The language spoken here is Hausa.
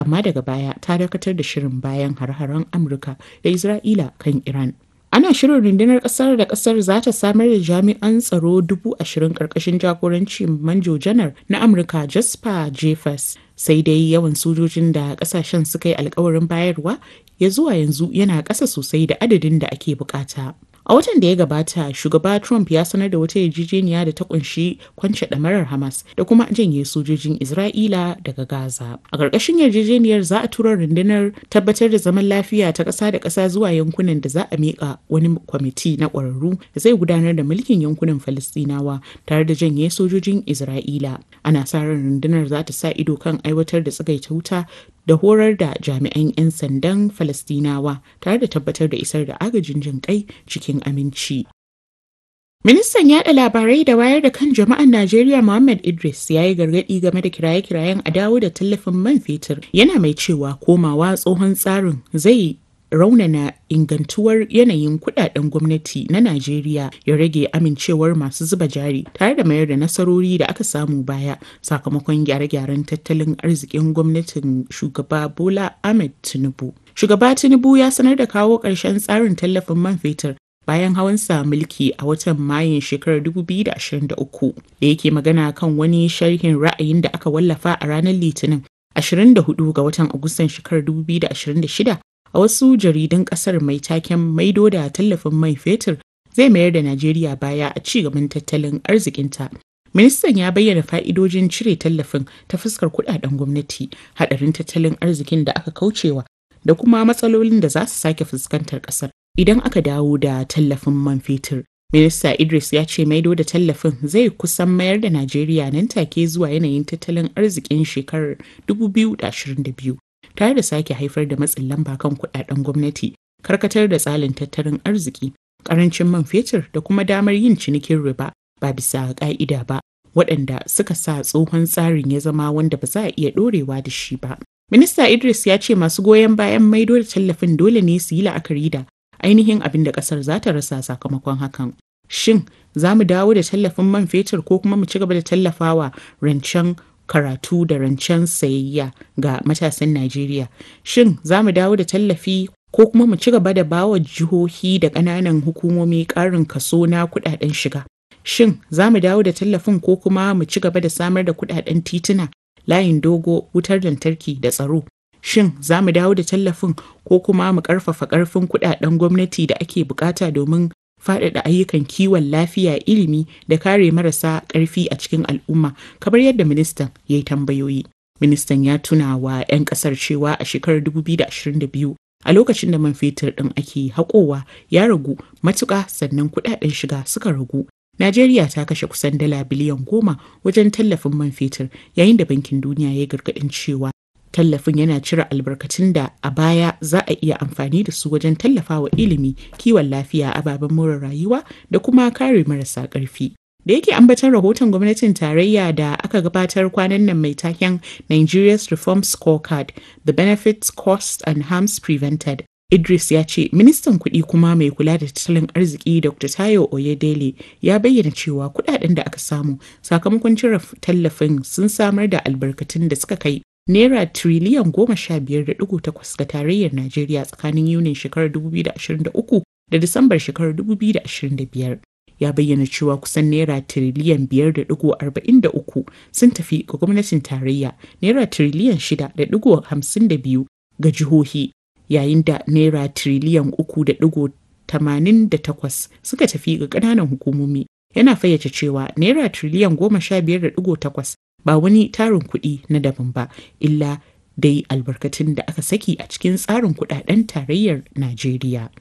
amma daga baya ta dakatar da shirin bayan har-haren Amurka da Isra'ila kan Iran. Ana shirin rundunar ƙasar da ƙasar za ta samar da jami'an tsaro dubu ashirin ƙarƙashin jagorancin manjo janar na Amurka Jasper Jeffers. Sai dai yawan sojojin da ƙasashen suka yi alkawarin bayarwa ya zuwa yanzu yana ƙasa sosai da adadin da ake bukata. A watan da ya gabata, shugaba Trump ya sanar da wata yarjejeniya da ta kunshi kwance ɗamarar Hamas da kuma janye sojojin Isra'ila daga Gaza. A ƙarƙashin yarjejeniyar za a tura rundunar tabbatar da zaman lafiya ta ƙasa da ƙasa zuwa yankunan da za a miƙa wani kwamiti na ƙwararru da zai gudanar da mulkin yankunan Falistinawa tare da janye sojojin Isra'ila. Ana sa ran rundunar za ta sa ido kan aiwatar da tsagaita wuta da horar da jami'an 'yan sandan Falastinawa tare da tabbatar da isar da agajin jin kai cikin aminci. Ministan yada labarai da wayar da kan jama'an Najeriya Muhammad Idris ya yi gargaɗi game da kiraye-kirayen a dawo da tallafin man fetur yana mai cewa komawa tsohon tsarin zai raunana ingantuwar yanayin kudaden gwamnati na Najeriya ya rage amincewar masu zuba jari tare da mayar da nasarori da aka samu baya sakamakon gyare-gyaren tattalin arzikin gwamnatin shugaba Bola Ahmed Tinubu. Shugaba Tinubu ya sanar da kawo ƙarshen tsarin tallafin man fetur bayan hawansa mulki a watan mayun shekarar 2023 da yake magana kan wani sharhin ra'ayin da aka wallafa a ranar litinin 24 ga watan agustan shekarar 2026 a wasu jaridun kasar mai taken maido da tallafin mai fetur zai mayar da Najeriya baya a ci gaban tattalin arzikinta. Ministan ya bayyana fa'idojin cire tallafin ta fuskar kudaden gwamnati, hadarin tattalin arzikin da aka kaucewa da kuma matsalolin da za su sake fuskantar kasar idan aka dawo da tallafin man fetur. Minista Idris ya ce maido da tallafin zai kusan mayar da Najeriya nan take zuwa yanayin tattalin arzikin shekarar 2022. tare da sake haifar da matsin lamba kan kudaden gwamnati karkatar da tsalin tattalin arziki karancin man fetur da kuma damar yin cinikin riba ba bisa ka'ida ba waɗanda suka sa tsohon tsarin ya zama wanda ba za a iya ɗorewa da shi ba minista idris ya ce masu goyon bayan maido da tallafin dole ne su yi la'akari da ainihin abin da ƙasar za ta rasa sakamakon hakan shin za mu dawo da tallafin man fetur ko kuma mu ci gaba da tallafawa rancen karatu da rancen sayayya ga matasan Najeriya. Shin za mu dawo da tallafi ko kuma mu ci gaba da bawa jihohi da ƙananan hukumomi ƙarin kaso na kuɗaɗen shiga? Shin za mu dawo da tallafin ko kuma mu ci gaba da samar da kuɗaɗen tituna, layin dogo, wutar lantarki da tsaro? Shin za mu dawo da tallafin ko kuma mu ƙarfafa ƙarfin kuɗaɗen gwamnati da ake buƙata domin faɗaɗa ayyukan kiwon lafiya ilimi da kare marasa ƙarfi a cikin al'umma kamar yadda ministan ya yi tambayoyi. Ministan ya tuna wa 'yan ƙasar cewa a shekarar 2022 a lokacin da man fetur ɗin ake haƙowa ya ragu matuƙa sannan kuɗaɗen shiga suka ragu. Najeriya ta kashe kusan dala biliyan goma wajen tallafin man fetur yayin da Bankin Duniya ya yi gargaɗin cewa tallafin yana cire albarkatun da a baya za a iya amfani da su wajen tallafawa ilimi kiwon lafiya ababen more rayuwa da kuma kare marasa ƙarfi da yake ambaton rahoton gwamnatin tarayya da aka gabatar kwanan nan mai taken nigeria's reform scorecard the benefits costs and harms prevented Idris ya ce ministan kuɗi kuma mai kula da tattalin arziki Dr. Tayo Oyedele ya bayyana cewa kuɗaɗen da aka samu sakamakon cire tallafin sun samar da albarkatun da suka kai Naira tiriliyan goma sha biyar da ɗigo takwas ga tarayyar Najeriya tsakanin Yunin shekarar 2023 da Disambar shekarar 2025. Ya bayyana cewa kusan Naira tiriliyan biyar da ɗigo arba'in da uku sun tafi ga gwamnatin tarayya, Naira tiriliyan shida da ɗigo hamsin da biyu ga jihohi, yayin da Naira tiriliyan uku da ɗigo tamanin da takwas suka tafi ga ƙananan hukumomi. Yana fayyace cewa Naira tiriliyan goma sha biyar da ɗigo takwas ba wani tarin kuɗi na daban ba illa dai albarkatun da aka saki a cikin tsarin kuɗaɗen tarayyar Najeriya.